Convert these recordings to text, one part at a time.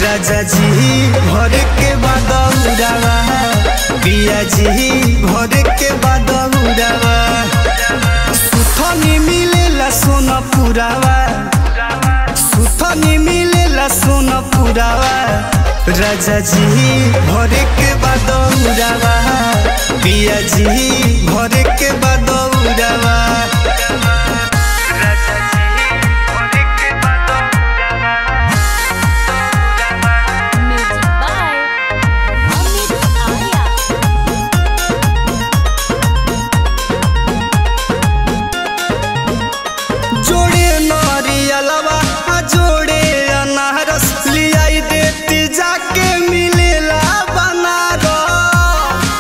राजा जी भर के बाद उड़ावा पिया जी भर के बाद उड़ावा सुथनी मिलेला सोना पुरावा सुथनी मिलेला सोना पुरावा राजा जी भर के बाद उड़ावा पिया जी भर के बाद उड़ावा Music by Amit Arya. जोड़े नारियलवा आ जोड़े अनारस लियाई देती जाके मिलेला बनारस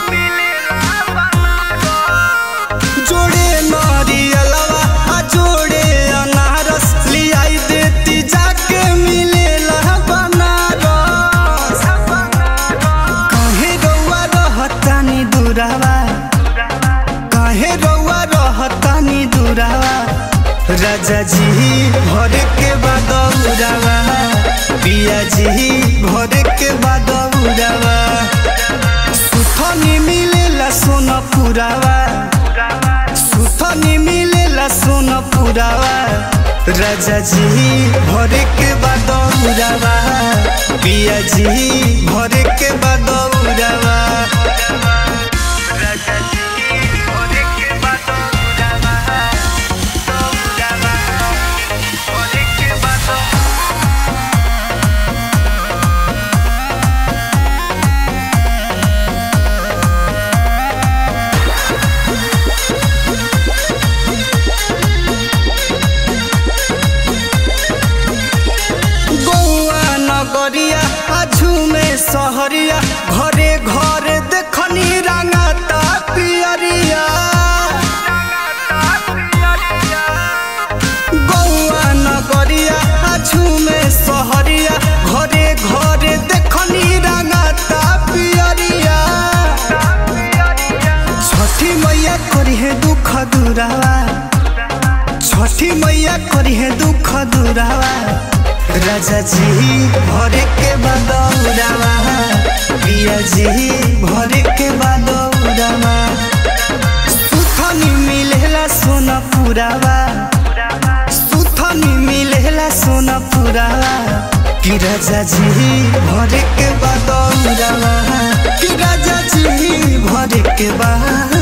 जोड़े नारियलवा आ जोड़े अनारस लियाई देती जाके मिलेला बनारस काहे रउआ रहतानी दुरावा काहे रउआ रहतानी दुरावा राजा जी भर के बाद उड़ावा पिया जी भर के बाद उड़ावा सुथनी मिलेला सोना पुरावा सुथनी मिलेला सोना पुरावा राजा जी भर के बाद उड़ावा पिया जी भर के बाद उड़ावा राजा जी भर के बाद उड़ावा भर के बाद गौआ नगरिया आझू में सहरिया घरे घरे देखनी रंगाता पियरिया गौआ नगरिया आझू में सहरिया घरे घरे देखनी रंगाता पियरिया छठी मैया करी है दुख दुरावा छठी मैया करी है दुख दुरावा राजा जी भरे के बाद उड़ावा पिया जी भरे के बाद उड़ावा सुथनी मिलेला सोना पुरावा सुथनी मिलेला सोना पुरावा कि राजा जी भरे के बाद उड़ावा कि राजा जी भरे के बाद